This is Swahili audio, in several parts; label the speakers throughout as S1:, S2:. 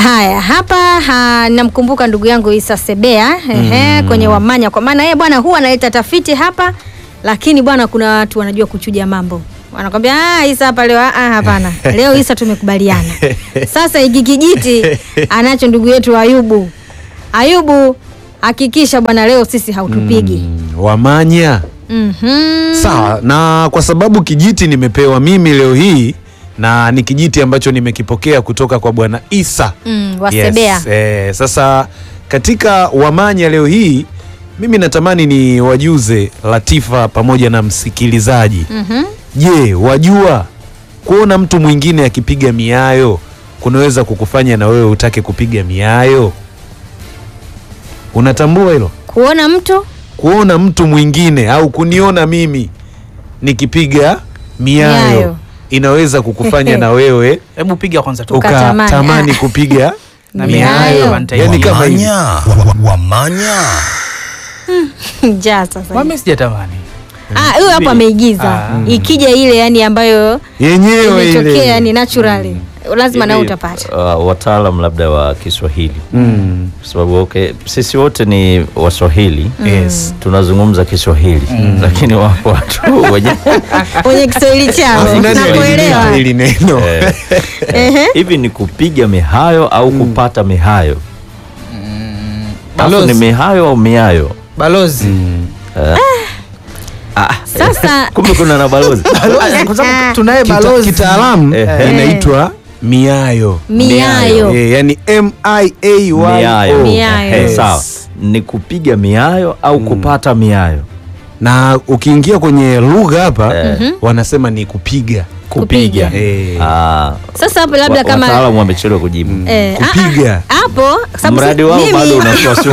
S1: Haya, hapa ha, namkumbuka ndugu yangu Isa Sebea ehe, kwenye Wamanya, kwa maana yeye bwana huwa analeta tafiti hapa, lakini bwana kuna watu wanajua kuchuja mambo wanakwambia ah, Isa hapa leo ah, hapana leo Isa tumekubaliana. Sasa hiki kijiti anacho ndugu yetu Ayubu. Ayubu, hakikisha bwana leo sisi hautupigi.
S2: Mm, Wamanya
S1: Mhm.
S2: sawa. Na kwa sababu kijiti nimepewa mimi leo hii na ni kijiti ambacho nimekipokea kutoka kwa bwana Isa
S1: Mm, wasebea.
S2: Yes, eh, sasa katika Wamanya leo hii mimi natamani ni wajuze Latifa pamoja na msikilizaji.
S1: Mhm.
S2: Je, wajua kuona mtu mwingine akipiga miayo kunaweza kukufanya na wewe utake kupiga miayo? Unatambua hilo?
S1: Kuona mtu
S2: Kuona mtu mwingine au kuniona mimi nikipiga miayo,
S1: Miayo.
S2: inaweza kukufanya na wewe
S3: Hebu piga kwanza tu.
S1: Uka- Ukatamani.
S2: ukatamani
S1: Ah.
S2: kupiga
S3: Na
S1: miayo.
S3: miayo.
S2: yani kama hivi.
S4: Wamanya, wa- wamanya.
S1: njaa sasa.
S3: Wame sijatamani.
S1: Ah, huyo hapo ameigiza.
S3: Ah.
S1: Ikija ile yani ambayo
S2: yenyewe
S1: imetokea
S2: ile
S1: yani naturally. Lazima nao
S5: Hivi,
S1: utapata.
S5: uh, wataalam labda wa Kiswahili
S2: Mm.
S5: kwa sababu okay, sisi wote ni Waswahili
S2: Yes.
S5: tunazungumza Kiswahili lakini wapo watu wenye
S1: Kwenye Kiswahili chao.
S2: Alafu nani
S1: Nakuelewa.
S2: alileta hili neno?
S5: eh,
S1: Ehe.
S5: hivi ni kupiga mihayo au kupata mihayo Alafu
S3: Balozi.
S5: ni mihayo au miayo
S3: Balozi.
S5: ah,
S1: Sasa
S5: kumbe kuna na balozi
S3: Ah, Kwa sababu tunaye
S2: Kita-
S3: balozi.
S2: kitaalamu
S5: Eh.
S2: inaitwa miayo
S1: miayo.
S2: Eh, yani M I A Y O.
S5: miayo,
S1: Miayo.
S5: Eh,
S2: Yes.
S5: sawa ni kupiga miayo au kupata miayo
S2: na ukiingia kwenye lugha hapa
S5: Eh.
S2: wanasema ni kupiga
S1: Kupiga.
S2: Eh,
S5: Ah,
S1: Sasa hapo labda
S5: wa-
S1: kama
S5: wataalamu wamechelewa kujibu
S1: eh, ah,
S2: kupiga.
S1: ah, hapo sababu
S5: mradi
S1: si-
S5: wao
S1: mimi-
S5: bado unasuasua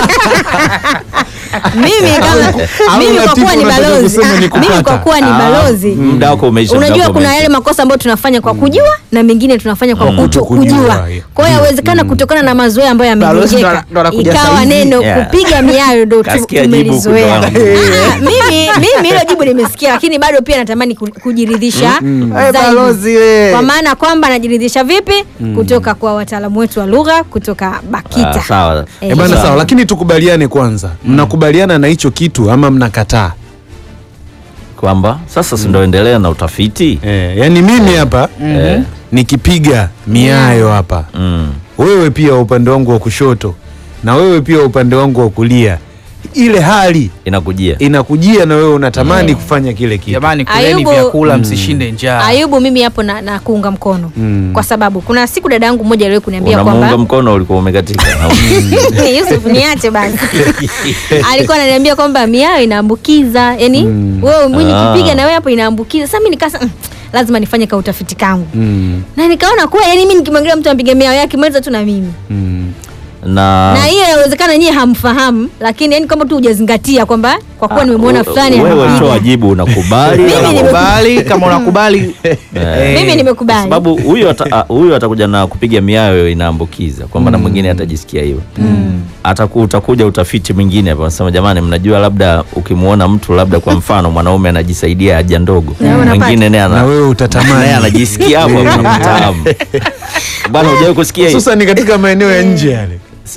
S1: mimi kama
S2: au
S1: mimi kwa
S2: Latifu
S1: kuwa ni
S2: unataka
S1: balozi
S2: kusema ni
S1: ah, mimi
S2: kupata?
S1: kwa kuwa ni
S5: Ah,
S1: balozi
S5: muda wako umeisha muda
S1: unajua
S5: wako
S1: kuna
S5: umeisha.
S1: yale makosa ambayo tunafanya kwa kujua na mengine tunafanya kwa kuto
S2: kutokujua,
S1: kujua
S2: yeah.
S1: kwa hiyo yawezekana kutokana na mazoea ambayo
S3: Balozi ndo
S1: yamejengeka
S3: ana- ndo anakuja
S1: ikawa
S3: saizi.
S1: neno
S5: Yeah.
S1: kupiga miayo ndo tu-
S5: Kasikia jibu
S1: tumelizoea
S5: kutoka
S1: Ah, mimi mimi hilo jibu nimesikia lakini bado pia natamani ku- kujiridhisha
S3: Eh,
S1: zaidi.
S3: balozi we.
S1: kwa maana kwamba anajiridhisha vipi kutoka kwa wataalamu wetu wa lugha kutoka BAKITA
S5: Ah, sawa
S1: Eh,
S2: Eh, bana
S5: Sawa.
S2: sawa, lakini tukubaliane kwanza, mnakubaliana na hicho kitu ama mnakataa?
S5: kwamba sasa si ndo endelea na utafiti
S2: Eh, yani mimi hapa
S5: Eh,
S2: nikipiga miayo hapa,
S5: mm.
S2: wewe pia upande wangu wa kushoto na wewe pia upande wangu wa kulia, ile hali
S5: inakujia
S2: inakujia na wewe unatamani kufanya kile kitu.
S3: Jamani, kuleni
S1: Ayubu-
S3: vyakula msishinde njaa.
S1: Ayubu, mimi hapo na, na kuunga mkono
S2: Mm.
S1: kwa sababu kuna siku dada yangu mmoja aliwahi kuniambia
S5: unamuunga
S1: kwamba
S5: mkono ulikuwa umekatika
S1: Yusuf niache basi. Alikuwa ananiambia kwamba miayo inaambukiza, yani wewe mwinyi
S5: Ah.
S1: kipiga na wewe hapo inaambukiza. Sasa mimi nikasa mm, lazima nifanye ka utafiti kangu.
S2: Mm,
S1: Na nikaona kuwa yani mimi nikimwangalia mtu ampiga miayo yake maliza tu na mimi.
S2: mm.
S5: na
S1: Na hiyo inawezekana nyie hamfahamu, lakini yani kama tu hujazingatia kwamba kwa kuwa nimemwona fulani
S5: wewe
S1: anapiga.
S5: toa jibu unakubali
S1: Mimi
S5: au-
S1: nime-
S3: Unakubali kama unakubali.
S5: Eh.
S1: Mimi
S5: Kwa
S1: nimekubali.
S5: sababu huyu ata, ah, huyu atakuja na kupiga miayo inaambukiza kwamba na mwingine atajisikia hivyo ataku utakuja utafiti mwingine hapa nasema jamani mnajua labda ukimwona mtu labda kwa mfano mwanaume anajisaidia haja ndogo
S1: Na wewe unapata.
S5: mwingine naye
S2: Na
S5: ana-
S2: wewe utatamani.
S5: naye anajisikia hapo unamtamu bwana hujawahi kusikia hii
S2: Hususan katika maeneo ya nje yale.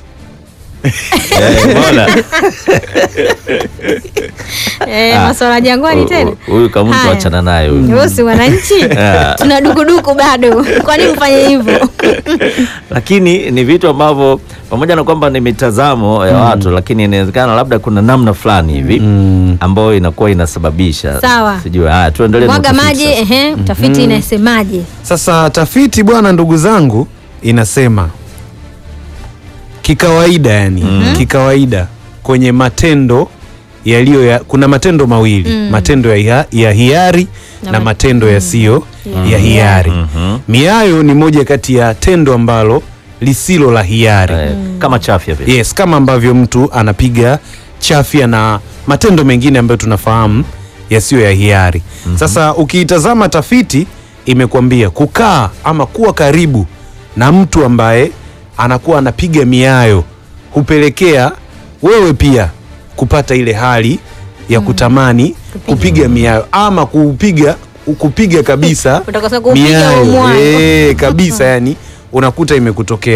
S5: Eh, bwana.
S1: Eh,
S5: Ah.
S1: masuala ya jangwani tena.
S5: huyu kama mtu
S1: Haya.
S5: achana naye huyu
S1: Wewe si wananchi?
S5: Ah.
S1: Tuna dukuduku bado. Kwa nini mfanye hivyo?
S5: lakini ni vitu ambavyo pamoja na kwamba ni mitazamo ya watu lakini inawezekana labda kuna namna fulani hivi ambayo inakuwa inasababisha
S1: Sawa.
S5: sijui haya tuendelee na
S1: Mwaga
S5: utafiti
S1: maji,
S5: sasa.
S1: ehe, utafiti inasemaje?
S2: Sasa tafiti bwana, ndugu zangu, inasema kikawaida, yani kikawaida kwenye matendo yaliyo ya, kuna matendo mawili matendo ya, hiya- ya hiari
S1: Na
S2: na,
S1: ma-
S2: matendo yasiyo ya hiari.
S5: Mhm.
S2: Miayo ni moja kati ya tendo ambalo lisilo la hiari.
S5: Eh, kama chafya vile
S2: Yes, kama ambavyo mtu anapiga chafya na matendo mengine ambayo tunafahamu yasiyo ya hiari. Sasa ukiitazama tafiti imekwambia kukaa ama kuwa karibu na mtu ambaye anakuwa anapiga miayo hupelekea wewe pia kupata ile hali ya kutamani kupiga miayo ama kupiga kupiga kabisa
S1: Utakosa kupiga
S2: miayo
S1: umwao.
S2: eh, kabisa yani unakuta imekutokea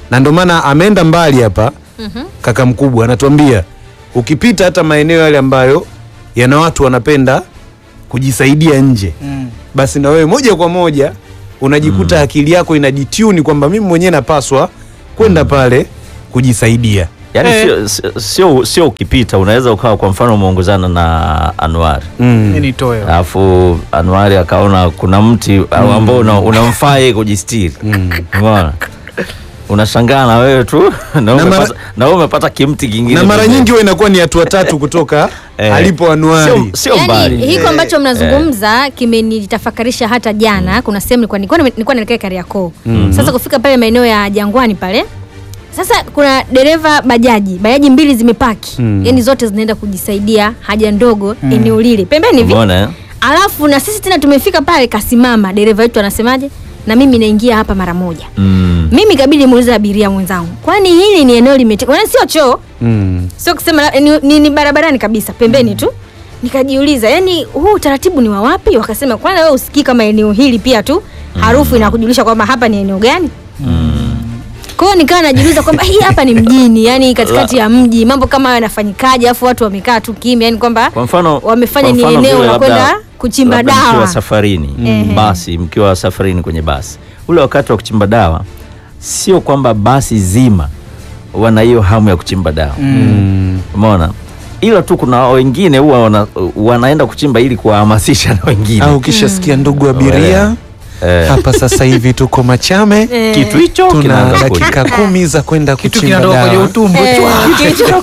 S2: na ndio maana ameenda mbali hapa kaka mkubwa anatuambia ukipita hata maeneo yale ambayo yana watu wanapenda kujisaidia nje
S3: Mm.
S2: basi na wewe moja kwa moja unajikuta akili yako inajituni kwamba mimi mwenyewe napaswa kwenda pale kujisaidia
S5: Yaani
S3: Eh.
S5: sio- sio- sio sio ukipita unaweza ukawa kwa mfano umeongozana na Anwar
S2: mm.
S3: Mimi nitoe.
S5: alafu Anwari akaona kuna mti au ambao una- unamfaa yeye kujistiri umeona unashangaa na wewe tu na
S2: Na
S5: wewe
S2: mara-
S5: umepata- na wewe umepata kimti kingine
S2: na mara
S5: pembeni.
S2: nyingi huwa inakuwa ni hatua tatu kutoka
S5: Eh.
S2: alipo Anuari
S5: Sio- sio
S1: Yaani,
S5: mbali
S1: hiko ambacho mnazungumza kimenitafakarisha hata jana. Kuna sehemu nilikuwa nilikuwa nime- nilikuwa naelekea Kariakoo. Sasa kufika pale maeneo ya Jangwani pale, sasa kuna dereva bajaji, bajaji mbili zimepaki, yaani zote zinaenda kujisaidia haja ndogo eneo lile pembeni hivi.
S5: umeona eh?
S1: Alafu na sisi tena tumefika pale, kasimama dereva wetu anasemaje, na mimi naingia hapa mara moja.
S5: Mm.
S1: Mimi kabidi muulize abiria mwenzangu, kwani hili ni eneo limetengwa, yaani sio choo
S2: mm.
S1: sio kusema la- ni, ni, ni barabarani kabisa pembeni tu nikajiuliza yani huu utaratibu ni wa wapi wakasema kwanza wewe usikii kama eneo hili pia tu harufu inakujulisha kwamba hapa ni eneo gani kwa hiyo nikawa najiuliza kwamba hii hapa ni mjini yani katikati ya mji mambo kama hayo yanafanyikaje alafu watu wamekaa tu kimya yani kwamba
S5: kwa mfano
S1: wamefanya
S5: kwa
S1: ni
S5: mfano
S1: eneo
S5: vile
S1: la
S5: labda-
S1: kwenda kuchimba
S5: labda mkiwa
S1: dawa
S5: safarini
S1: Ehe.
S5: basi mkiwa safarini kwenye basi ule wakati wa kuchimba dawa sio kwamba basi zima wana hiyo hamu ya kuchimba dawa umeona ila tu kuna wengine huwa wana, wanaenda kuchimba ili kuwahamasisha na wengine
S2: au ukishasikia ndugu abiria
S5: Eh.
S2: hapa sasa hivi tuko Machame
S1: Eh,
S5: kitu hicho
S2: tuna
S5: kinaanza kuja.
S2: dakika kumi za kwenda
S3: Kitu
S2: kuchimba
S3: kinatoka kwenye
S2: dawa
S3: utumbo.
S1: eh,
S3: Chwa.
S1: kitu-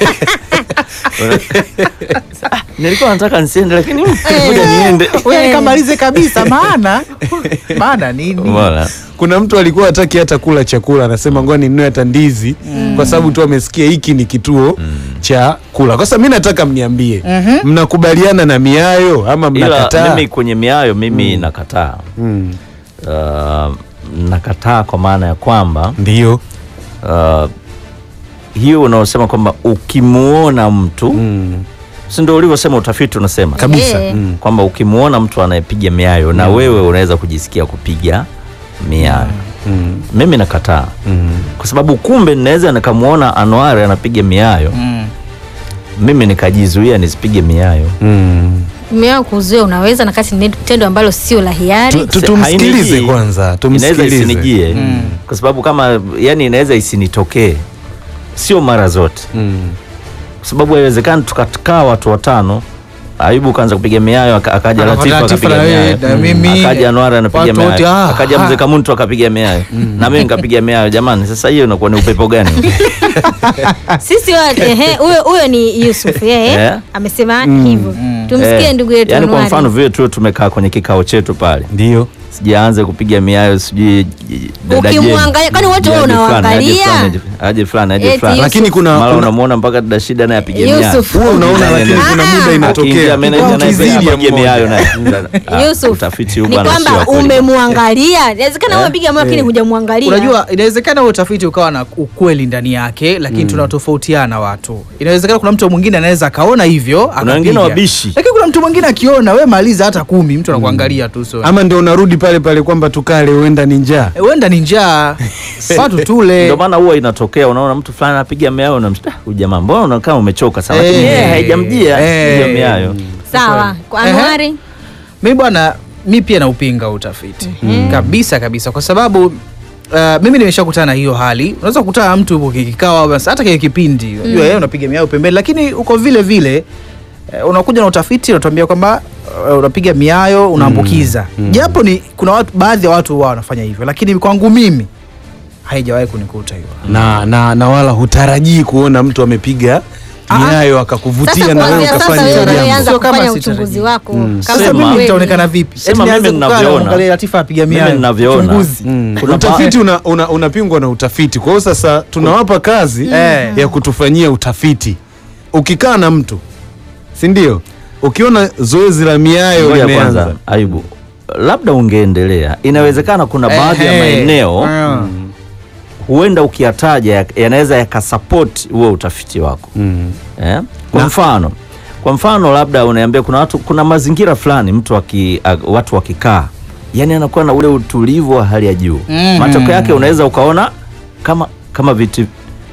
S5: nilikuwa nataka nisiende lakini mm, ngoja niende
S3: Wewe nikamalize kabisa maana maana nini?
S5: umeona
S2: kuna mtu alikuwa hataki hata kula chakula anasema ngoja ninunue hata ndizi kwa sababu tu amesikia hiki ni kituo cha kula kwa sababu mi nataka mniambie mnakubaliana na miayo ama
S5: ila
S2: mnakataa
S5: mimi kwenye miayo mimi nakataa
S2: Mm.
S5: uh, nakataa kwa maana ya kwamba
S2: ndio
S5: uh, hiyo unaosema kwamba ukimuona mtu
S2: Mm.
S5: si ndio ulivyosema utafiti unasema
S2: kabisa
S1: Eh.
S2: Mm.
S5: kwamba ukimuona mtu anayepiga miayo na wewe unaweza kujisikia kupiga miayo
S2: Mm.
S5: mimi nakataa
S2: Mm.
S5: kwa sababu kumbe ninaweza nikamuona Anwari anapiga miayo
S3: Mm.
S5: mimi nikajizuia nisipige miayo
S2: Mm.
S1: Umewahi kuzuia unaweza na kati ni tendo ambalo sio la hiari
S2: Tu- tu-
S5: Se-
S2: tumsikilize
S5: hainijii.
S2: kwanza
S5: inaweza
S2: tumsikilize
S5: isinijie
S3: Mm.
S5: kwa sababu kama yani inaweza isinitokee sio mara zote
S2: Mm.
S5: kwa sababu haiwezekani tukakaa watu watano Ayubu kaanza kupiga miayo aka- akaja
S3: Alafu
S5: Latifa
S3: Latifa
S5: akapiga
S3: na wewe,
S5: miayo
S3: na mimi,
S5: akaja Anwar anapiga
S3: watu wote,
S5: miayo
S3: ah,
S5: akaja
S3: ah.
S5: mzee Kamuntu akapiga miayo na mimi nikapiga miayo jamani sasa hiyo inakuwa ni upepo gani
S1: sisi wa- ehe, huyo huyo ni Yusuf yeye
S5: Eh?
S1: amesema hivyo tumsikie
S5: Eh,
S1: ndugu yetu
S5: yaani kwa
S1: Anuari.
S5: mfano vile tu tumekaa kwenye kikao chetu pale
S2: ndio
S5: sijaanze kupiga miayo sijui dada Jane.
S1: Ukimwangalia- kwani wote
S5: Aje
S1: wewe
S5: fulani, aje
S1: unawaangalia?
S5: fulani, aje- aje fulani aje
S1: Eti
S5: fulani
S1: Yusuf.
S2: lakini kuna,
S5: mara
S2: kuna
S5: unamuona mpaka dada shida naye apiga miayo
S1: Yusuf.
S2: huwa unaona
S5: Ah.
S2: lakini kuna muda
S5: Akiingia
S2: inatokea
S5: meneja naye
S2: Ukizidi
S5: pia
S2: ya
S5: apige
S2: mmoja.
S5: miayo naye. Ah,
S1: Yusuf
S5: utafiti huu
S1: ni
S5: bwana sio
S1: kwamba
S5: wa kweli.
S1: umemwangalia inawezekana wewe piga moyo lakini hujamwangalia
S3: Unajua, inawezekana huo utafiti ukawa na ukweli ndani yake, lakini tunatofautiana watu. Inawezekana kuna mtu mwingine anaweza akaona hivyo
S5: Kuna wengine
S3: akapiga.
S5: wabishi.
S3: lakini kuna mtu mwingine akiona we maliza hata kumi, mtu anakuangalia tu so.
S2: ama ndio unarudi pale pale kwamba tukale huenda ni njaa
S3: Eh, huenda ni njaa watu tule
S5: ndio maana huwa inatokea unaona mtu fulani anapiga miayo na mshta huyu jamaa mbona unakaa umechoka sana lakini
S3: Eh.
S5: yeye haijamjia
S3: Eh.
S5: hiyo miayo
S1: sawa kwa
S3: Ehe.
S1: Anuari
S3: mi bwana mi pia naupinga utafiti kabisa kabisa kwa sababu uh, mimi nimeshakutana na hiyo hali unaweza kukutana na mtu upo kikao basi hata kile kipindi unajua yeye unapiga miao pembeni lakini uko vile vile uh, unakuja na utafiti unatuambia kwamba uh, unapiga miayo unaambukiza japo ni kuna watu baadhi ya watu wao wanafanya hivyo lakini kwangu mimi haijawahi kunikuta hiyo
S2: na, na, na wala hutarajii kuona mtu amepiga miayo akakuvutia
S1: sasa
S2: na wewe
S1: kuanzia sasa
S2: ukafanya
S1: wewe
S2: hilo jambo.
S1: unaanza
S3: Sio kama
S1: kufanya
S3: sitarajii.
S1: uchunguzi wako kama
S3: sasa
S5: Sema.
S3: mimi
S1: kweli.
S3: nitaonekana vipi
S5: Sema
S3: Eti nianze
S5: mimi
S3: kukaa na
S5: ninavyoona.
S3: kuangalia Latifa apiga
S5: mimi
S3: miayo
S5: ninavyoona
S3: Uchunguzi.
S2: Mm.
S5: Kuna
S2: utafiti una, una, unapingwa na utafiti kwa hiyo sasa tunawapa kazi
S3: Eh.
S2: ya kutufanyia utafiti ukikaa na mtu si ndio ukiona zoezi la miayo
S5: Ngoja
S2: limeanza
S5: kwanza Ayubu, labda ungeendelea. Inawezekana kuna baadhi ya
S3: Ehe.
S5: maeneo
S3: Mm.
S5: huenda ukiyataja ya- yanaweza yakasapoti huo utafiti wako
S2: Mm.
S5: eh? Kwa mfano kwa mfano labda unaambia kuna watu, kuna mazingira fulani mtu waki, a, watu wakikaa yani anakuwa na ule utulivu wa hali ya juu
S3: Mhm.
S5: matokeo yake unaweza ukaona kama kama vitu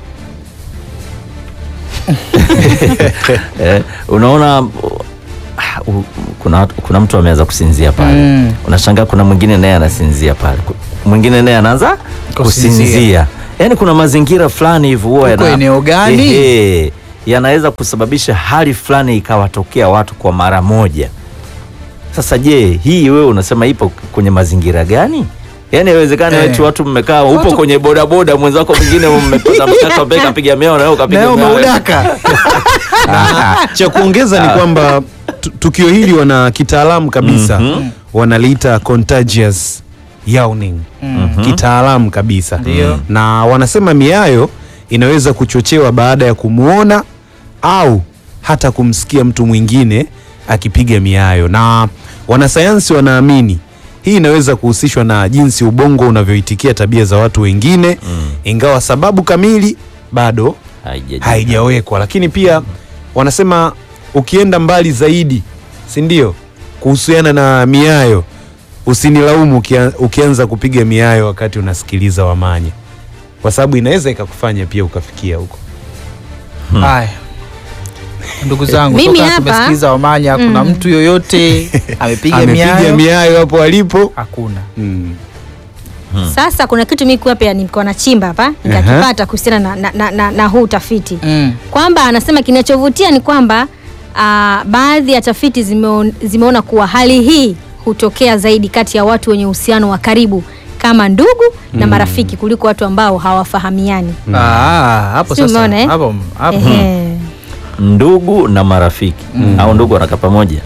S5: eh, unaona uh, uh, kuna, watu- kuna mtu ameanza kusinzia pale
S3: Mm.
S5: unashangaa kuna mwingine naye anasinzia pale Ku- mwingine naye anaanza
S3: Kusinzia.
S5: kusinzia yaani kuna mazingira fulani hivi huwa
S3: Uko
S5: yana-
S3: eneo gani?
S5: Ehe, yanaweza kusababisha hali fulani ikawatokea watu kwa mara moja sasa je hii wewe unasema ipo kwenye mazingira gani yaani haiwezekani
S3: Eh.
S5: eti watu mmekaa upo
S3: Watu-
S5: kwenye bodaboda mwenzako mwingine mmepata mkaka peka kapiga meo na wewe
S3: na
S5: ukapiga
S3: wewe
S5: meo.
S3: umeudaka
S2: cha kuongeza ni kwamba tu- tukio hili wana kitaalamu kabisa wanaliita contagious yawning kitaalamu kabisa
S3: Ndio.
S2: na wanasema miayo inaweza kuchochewa baada ya kumwona au hata kumsikia mtu mwingine akipiga miayo na wanasayansi wanaamini hii inaweza kuhusishwa na jinsi ubongo unavyoitikia tabia za watu wengine ingawa sababu kamili bado
S5: Haijaji-
S2: haijawekwa lakini pia wanasema ukienda mbali zaidi si ndio kuhusiana na miayo usinilaumu ukia, ukianza kupiga miayo wakati unasikiliza wamanya kwa sababu inaweza ikakufanya pia ukafikia huko
S3: haya ndugu zangu
S1: Mimi
S3: toka
S1: hapa-
S3: tumesikiza wamanya kuna mtu yoyote amepiga
S2: amepiga
S3: miayo
S2: miayo hapo alipo
S3: hakuna
S2: mm.
S1: Sasa kuna kitu mimi pia nilikuwa nachimba hapa nikakipata kuhusiana na, na, na, na, na huu utafiti
S3: mm.
S1: kwamba anasema kinachovutia ni kwamba ah, baadhi ya tafiti zimeon, zimeona kuwa hali hii hutokea zaidi kati ya watu wenye uhusiano wa karibu kama ndugu na marafiki kuliko watu ambao hawafahamiani.
S3: Ah, hapo
S1: Si
S3: sasa
S1: umeona, eh?
S3: hapo hapo
S1: Ehe.
S5: ndugu na marafiki au ndugu wanakaa pamoja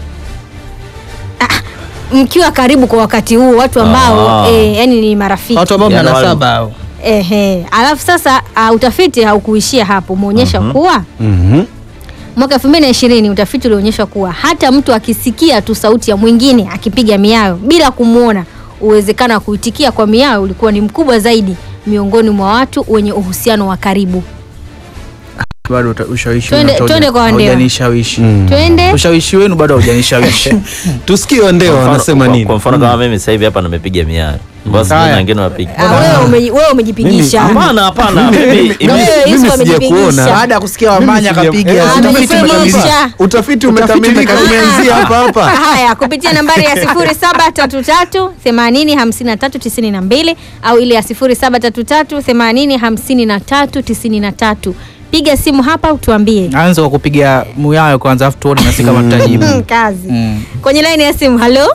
S1: Mkiwa karibu kwa wakati huu watu ambao
S5: Ah.
S1: eh, yani ni marafiki
S3: watu ambao mna
S5: Yaani wale-
S3: nasaba hao
S1: Ehe. Alafu sasa uh, utafiti haukuishia hapo, umeonyesha kuwa
S2: mm
S1: mwaka 2020 utafiti ulionyesha kuwa hata mtu akisikia tu sauti ya mwingine akipiga miayo bila kumwona, uwezekano wa kuitikia kwa miayo ulikuwa ni mkubwa zaidi miongoni mwa watu wenye uhusiano wa karibu.
S3: bado uta- ushawishi
S1: Twende-
S3: wenu hauja-
S1: twende kwa Wandewa.
S3: haujanishawishi
S1: Twende.
S3: ushawishi wenu bado haujanishawishi
S2: tusikie wandewa
S5: Kwa mfano-
S2: wanasema
S5: kwa-
S2: nini
S5: kwa mfano kama mimi sasa hivi hapa nimepiga miayo basi
S3: Haya.
S5: na wengine wapiga
S1: Ah, wewe umeji- wewe umejipigisha.
S5: hapana hapana mimi
S1: Wewe
S5: ime-
S1: Yesu
S2: mimi
S1: amejipigisha.
S2: sijakuona.
S3: baada ya kusikia wamanya
S2: sija-
S3: akapiga
S2: Eh,
S1: Ah,
S3: utafiti
S1: amejipigisha.
S3: umekamilika.
S2: utafiti umekamilika
S3: umekamilika.
S2: umeanzia hapa hapa
S1: Haya, kupitia nambari ya 0733 80 53 92 au ile ya 0733 80 53 93. Piga simu hapa utuambie.
S3: anza kwa kupiga muyayo kwanza afu tuone nasi kama tutajibu
S1: Mm, kazi
S3: Mm.
S1: kwenye laini ya simu. Halo,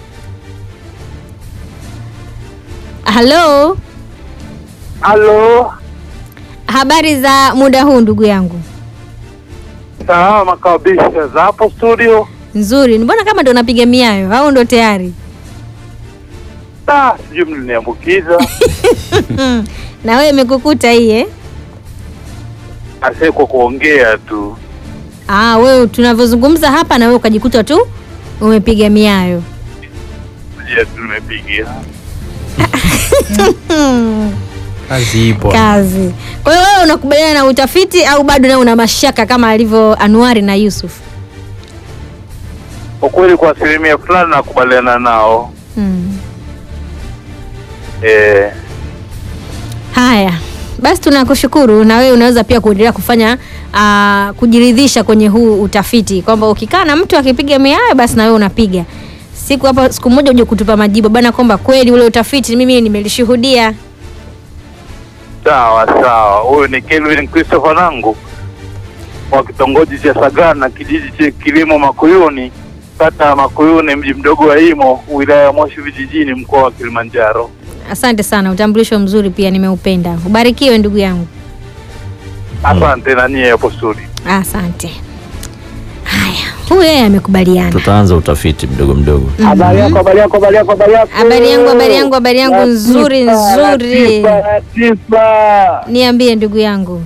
S1: halo,
S6: Halo,
S1: habari za muda huu ndugu yangu?
S6: salama kabisa. Za hapo studio?
S1: Nzuri. Mbona kama ndo unapiga miayo au ndo tayari?
S6: Ah, sijui mliniambukiza.
S1: Na wewe imekukuta hii eh?
S6: Ase kwa kuongea tu.
S1: Ah, wewe tunavyozungumza hapa na wewe ukajikuta tu umepiga miayo.
S6: Je, tumepiga.
S3: kazi ipo
S1: Kazi. Kwa hiyo wewe unakubaliana na utafiti au bado nawe una mashaka kama alivyo Anuari na Yusuf?
S6: Kwa kweli kwa asilimia fulani nakubaliana nao.
S1: Hmm.
S6: Eh,
S1: Haya, basi tunakushukuru, na wewe unaweza pia kuendelea kufanya uh, kujiridhisha kwenye huu utafiti kwamba ukikaa na mtu akipiga miayo basi na wewe unapiga. Siku hapa siku moja uje kutupa majibu bana, kwamba kweli ule utafiti mimi nimelishuhudia.
S6: sawa sawa. Huyu ni Kelvin Christopher Nangu wa kitongoji cha Sagana, kijiji cha Kilimo Makuyuni, kata ya Makuyuni, mji mdogo wa Imo, wilaya ya Moshi vijijini, mkoa wa Kilimanjaro.
S1: Asante sana, utambulisho mzuri pia nimeupenda. Ubarikiwe ndugu yangu.
S6: Asante na nyie hapo studio.
S1: Asante. Haya, huyu yeye amekubaliana.
S5: tutaanza utafiti mdogo mdogo
S6: Habari yako, habari yako, habari yako, habari yako.
S1: Habari yangu, habari yangu, habari yangu nzuri nzuri.
S6: Latifa, Latifa.
S1: Niambie ndugu yangu.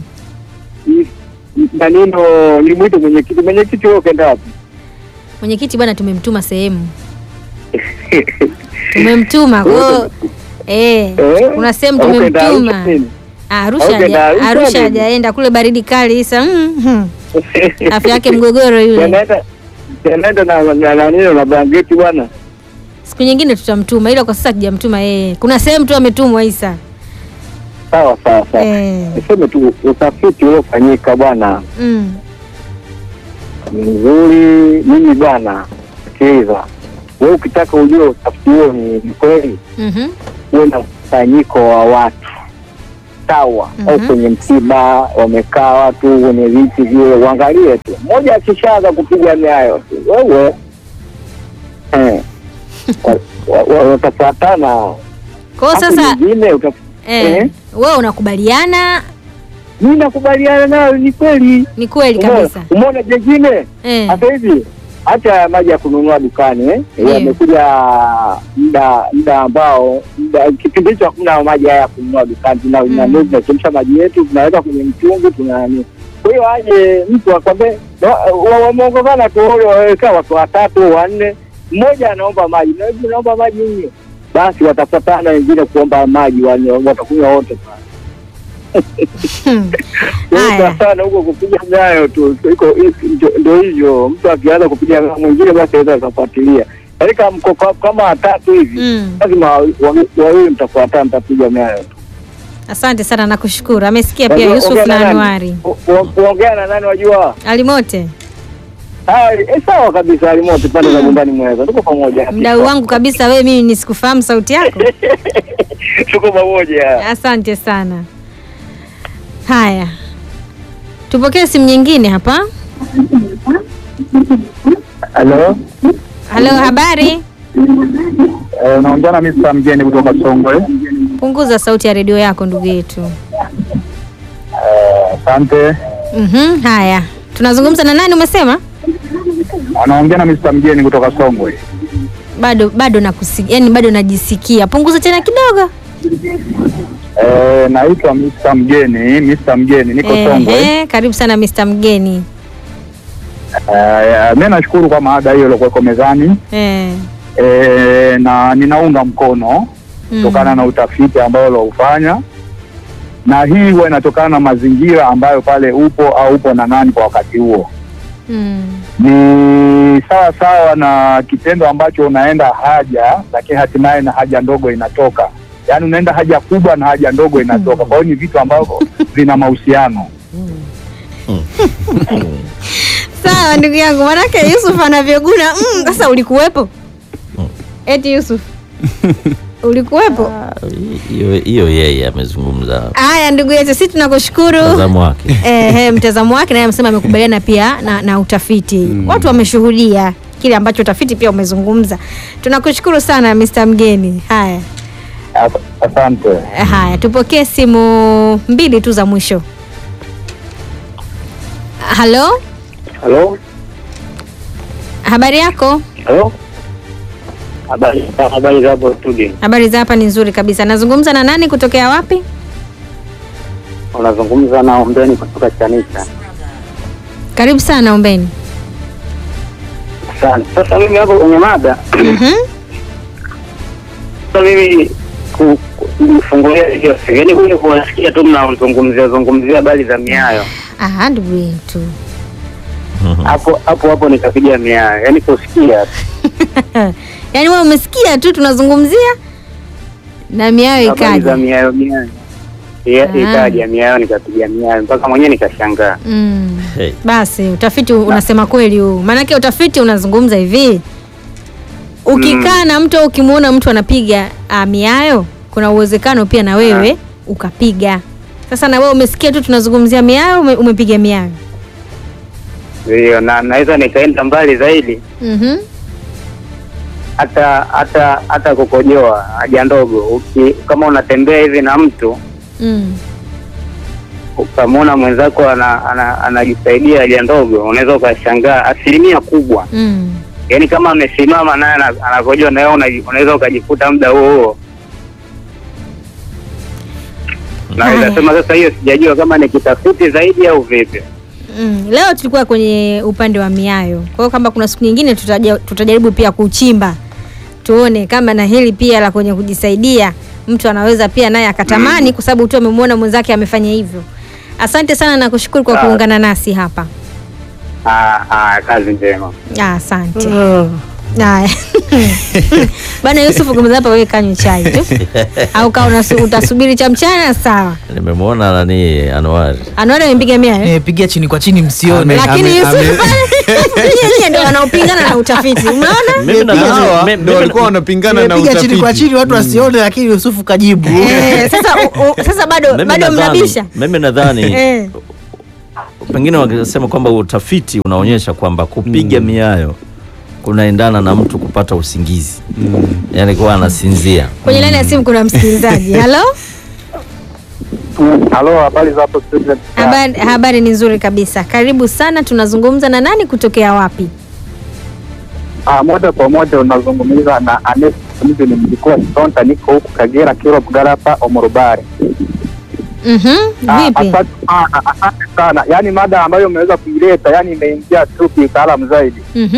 S6: Maneno ni mwito mwenyekiti. Mwenyekiti wewe ukaenda wapi?
S1: Mwenyekiti bwana, tumemtuma sehemu, tumemtuma kwa hiyo eh,
S6: Eh?
S1: kuna sehemu
S6: Ukaenda Arusha
S1: tumemtuma
S6: nini?
S1: Arusha.
S6: Ukaenda
S1: haja-
S6: Arusha
S1: Arusha
S6: nini?
S1: hajaenda kule, baridi kali isa. mm, mm. Afya yake mgogoro yule.
S6: Yanaenda yanaenda na na na nini na blanketi bwana.
S1: Siku nyingine tutamtuma, ila kwa sasa tujamtuma yeye. Kuna sehemu tu ametumwa Isa.
S7: sawa sawa sawa.
S1: Eh.
S7: Niseme tu utafiti uliofanyika bwana
S1: Mm.
S7: ni mzuri. Mimi bwana, sikiliza, wewe ukitaka ujue utafiti huo ni ni kweli,
S1: Mhm.
S7: uwe na mkusanyiko wa watu sawa, au
S1: Mhm.
S7: kwenye msiba wamekaa watu kwenye viti vile, uangalie tu, mmoja akishaanza kupiga miayo tu, wewe eh, wa- wa- wa- watafuatana.
S1: Kwa hiyo
S7: Hapo
S1: sasa
S7: nyingine utaf-
S1: eh,
S7: eh.
S1: wewe unakubaliana
S7: mi nakubaliana nayo, ni kweli.
S1: ni kweli
S7: Umeona-
S1: kabisa.
S7: Umeona jengine
S1: Eh.
S7: sasa hivi hata ya maji ya kununua dukani eh,
S1: Ndiyo.
S7: yamekuja muda muda ambao muda- kipindi hicho hakuna maji haya ya kununua dukani, tuna
S1: Mm.
S7: mm. tunachemsha maji yetu tunaweka kwenye mtungi tuna nani. Kwa hiyo aje mtu akwambie wa- wa- wameongozana tu wale waweka watu watatu wanne, mmoja anaomba maji na hivi naomba maji hiyo, basi watafuatana wengine kuomba maji, wanye- watakunywa wote pale.
S1: Haya.
S7: sana huko kupiga nayo tu iko ndio- ndio hivyo, mtu akianza kupiga nayo mwingine basi aweza akafuatilia. Yaani kama mko kwa- kama watatu hivi
S1: Mm.
S7: lazima wawi- wawi- wawili mtafuatana, mtapiga nayo tu.
S1: Asante sana nakushukuru. Amesikia pia
S7: Wajua,
S1: Yusuf
S7: ongea
S1: na
S7: nani?
S1: Anuari.
S7: U- u- Kuongea na nani wajua?
S1: Alimote,
S7: Ah, eh, sawa kabisa, alimote pande za nyumbani mweza, tuko pamoja.
S1: mdau wangu kabisa, wewe mimi nisikufahamu sauti yako.
S7: tuko pamoja.
S1: Asante sana. Haya, tupokee simu nyingine hapa.
S7: Halo,
S1: Halo, habari?
S7: unaongea na Mr. Mgeni kutoka Songwe.
S1: Punguza sauti ya redio yako ndugu yetu.
S7: Asante.
S1: Mhm, haya. Tunazungumza na nani umesema?
S7: Anaongea na Mr. Mgeni kutoka Songwe.
S1: Bado bado nakusikia, yani bado najisikia. Punguza tena kidogo.
S7: Eh, naitwa Mr. Mgeni, Mr. Mgeni, niko Songwe.
S1: Ehe, karibu sana Mr. Mgeni.
S7: Eh, mi nashukuru kwa maada hiyo iliokuweko mezani
S1: Eh.
S7: eh, na ninaunga mkono
S1: mm.
S7: kutokana na utafiti ambao uliofanya, na hii huwa inatokana na mazingira ambayo pale upo au upo na nani kwa wakati huo.
S1: Mm.
S7: Ni sawa sawa na kitendo ambacho unaenda haja, lakini hatimaye na haja ndogo inatoka, yaani unaenda haja kubwa na haja ndogo inatoka. Kwa hiyo ni vitu ambavyo vina mahusiano.
S1: Sawa ndugu yangu, manake Yusuf anavyoguna mm, sasa ulikuwepo? Eti Yusuf ulikuwepo?
S5: hiyo hiyo yeye amezungumza
S1: Haya ndugu yetu, sisi tunakushukuru.
S5: mtazamo wake
S1: Ehe, mtazamo wake naye amesema amekubaliana pia na, na utafiti watu wameshuhudia kile ambacho utafiti pia umezungumza. Tunakushukuru sana Mr. Mgeni. Haya
S7: As- Asante.
S1: haya, tupokee simu mbili tu za mwisho. Halo,
S7: Halo,
S1: habari yako?
S7: halo, habari habari za hapo studio.
S1: Habari za hapa ni nzuri kabisa. Nazungumza na nani kutokea wapi?
S7: Unazungumza na Ombeni kutoka Chanika.
S1: Karibu sana Ombeni.
S7: Asante. Sasa mimi hapo kwenye mada,
S1: Mhm.
S7: sasa mimi ku- ku- kufungulia hiyo, yaani kule kuwasikia tu mnazungumzia zungumzia habari za miayo
S1: Ah, ndugu yetu.
S7: hapo hapo hapo nikapiga miayo, yaani kusikia tu.
S1: Yaani wewe umesikia tu tunazungumzia na miayo
S7: habari za
S1: ikaja.
S7: miayo miayo Ya-
S1: Ah.
S7: ikaja miayo, nikapiga miayo mpaka mwenyewe nikashangaa.
S1: Mm.
S5: hey.
S1: Basi utafiti unasema kweli huu, maanake utafiti unazungumza hivi, ukikaa na mtu au ukimwona mtu anapiga ah, miayo, kuna uwezekano pia na wewe ukapiga. Sasa na wewe umesikia tu tunazungumzia miayo, ume, umepiga miayo.
S7: Ndio, na naweza nikaenda mbali zaidi
S1: Mhm.
S7: hata hata hata kukojoa haja ndogo uki, kama unatembea hivi na mtu
S1: Mm.
S7: ukamwona mwenzako ana- ana- anajisaidia haja ndogo, unaweza ukashangaa asilimia kubwa,
S1: Mm.
S7: yaani kama amesimama naye ana- anakojoa na wewe unaji- unaweza ukajikuta muda huo huo.
S1: Haya.
S7: Naweza sema sasa, hiyo sijajua kama ni kitafiti zaidi au vipi.
S1: Mm. Leo tulikuwa kwenye upande wa miayo, kwa hiyo kama kuna siku nyingine tutaja, tutajaribu pia kuchimba tuone kama na hili pia la kwenye kujisaidia mtu anaweza pia naye akatamani, kwa sababu tu amemwona mwenzake amefanya hivyo. Asante sana na kushukuru kwa
S7: Sawa.
S1: kuungana nasi hapa.
S7: Ah, ah, kazi njema.
S1: Ah, Asante. Haya. Bana Yusufu kumza hapa wewe kanywe chai tu. Au kama unasu- utasubiri cha mchana sawa.
S5: Nimemwona nani Anwar.
S1: Anaona amempiga mia eh?
S3: Eh, pigia chini kwa chini msione.
S1: Lakini
S2: ame-
S1: Yusufu
S2: ame-
S1: pale yeye ndio wanaopingana na utafiti. Umeona?
S5: Mimi na
S2: Hawa
S5: mimi-
S2: ndo
S5: mimi-
S2: walikuwa wanapingana na
S3: Piga chini kwa
S2: utafiti.
S3: chini watu wasione, lakini Yusufu kajibu.
S1: Eh, sasa u- u- sasa bado
S5: mimi
S1: bado
S5: nadhani-
S1: mnabisha.
S5: Mimi nadhani
S1: Eh.
S5: pengine wakisema kwamba utafiti unaonyesha kwamba kupiga miayo kunaendana na mtu kupata usingizi mm. yani kuwa anasinzia
S1: Kwenye laini ya simu kuna msikilizaji. Halo?
S6: Halo, habari za hapo studio?
S1: Habari, habari ni nzuri kabisa. Karibu sana. Tunazungumza na nani kutokea wapi?
S6: Ah, moja kwa moja unazungumza na Anes mimi ni mjukuu wa Sonta, niko huku Kagera, Kiro, Bugarapa, Omorobare.
S1: Mhm.
S6: Ah,
S1: Vipi?
S6: Asante sana, asante sana. Yaani mada ambayo umeweza kuileta, yani imeingia tu kiutaalamu zaidi,
S1: Mhm.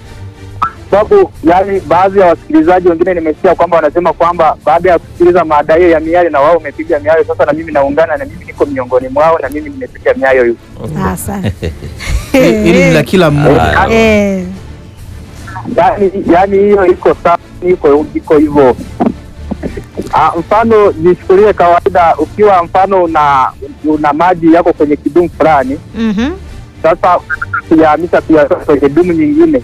S6: sababu yani baadhi ya wasikilizaji wengine nimesikia kwamba wanasema kwamba baada ya kusikiliza mada hiyo ya miayo na wao umepiga miayo, sasa na mimi naungana na mimi niko miongoni mwao na mimi nimepiga miayo hiyo.
S1: Asante.
S3: Ili ni la kila mmoja.
S5: Haya.
S1: Eh.
S6: yani yani hiyo iko sawa, iko iko hivyo. Ah, mfano nichukulie kawaida, ukiwa mfano una una maji yako kwenye kidumu fulani,
S1: Mhm.
S6: sasa unataka kuyahamisha kuyatoa kwenye dumu nyingine,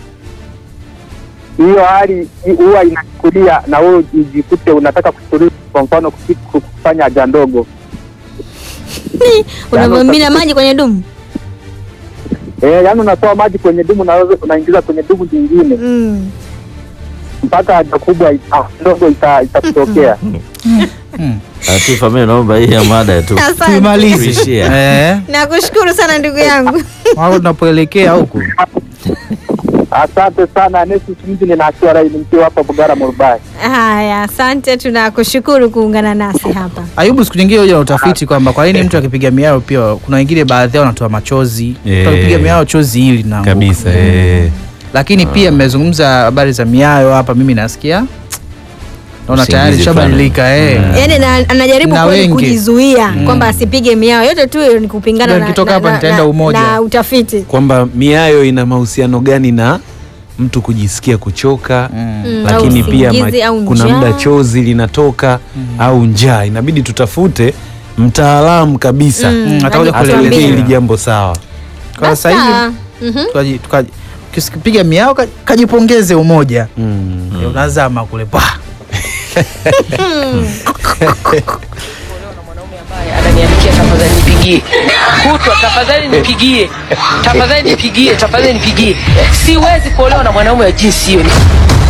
S6: hiyo hali hi- huwa inachukulia na wewe ujikute unataka kuchukulia, kwa mfano kufi- kufanya haja ndogo
S1: Unavyomimina maji kwenye dumu.
S6: eh, yani unatoa maji kwenye dumu na wewe unaingiza kwenye dumu nyingine
S1: Mm.
S6: mpaka haja kubwa ita- ndogo ita- itakutokea.
S5: Latifa, mimi naomba hii ya mada tu
S1: Asante.
S3: Tuimalize.
S5: Tuishie.
S3: Eh,
S1: Nakushukuru sana ndugu yangu.
S3: wao tunapoelekea huku.
S6: Asante sana Nesi Mji, ninaachia rai mkiwa hapa Bugara Murubai.
S1: Haya, asante, tunakushukuru kuungana nasi hapa.
S3: Ayubu, siku nyingine huja na utafiti kwamba kwa nini mtu akipiga miao pia kuna wengine baadhi yao wanatoa machozi.
S2: Eh.
S3: Mtu akipiga miao chozi hili na
S2: kabisa eh.
S3: Lakini pia mmezungumza habari za miayo hapa, mimi nasikia naona
S5: Usingizi
S3: tayari shabadilika eh.
S1: Yaani na, anajaribu
S3: Na
S1: kweli
S3: wengi.
S1: kujizuia kwamba asipige miao yote tu ni kupingana
S3: Ndio
S1: na,
S3: nikitoka
S1: na,
S3: hapa
S1: na,
S3: nitaenda
S1: na,
S3: Umoja.
S1: na utafiti.
S2: kwamba miayo ina mahusiano gani na mtu kujisikia kuchoka
S1: Mm,
S2: lakini
S1: au
S2: pia
S1: usingizi
S2: ma-
S1: au
S2: kuna
S1: njaa.
S2: muda chozi linatoka au njaa inabidi tutafute mtaalamu kabisa
S3: Mm, atakuja
S1: Aje
S3: kuelezea.
S2: atuwekee
S1: kutuambia.
S2: hili jambo sawa
S3: Kwa sasa hivi
S1: Sawa. Mhm.
S3: tukaji- tukaji- ukisipiga miao ka- kajipongeze umoja
S2: mm.
S3: Eh, unazama kule pa
S8: ananiandikia tafadhali nipigie kutwa tafadhali nipigie tafadhali nipigie tafadhali nipigie siwezi kuolewa na mwanaume wa jinsi hiyo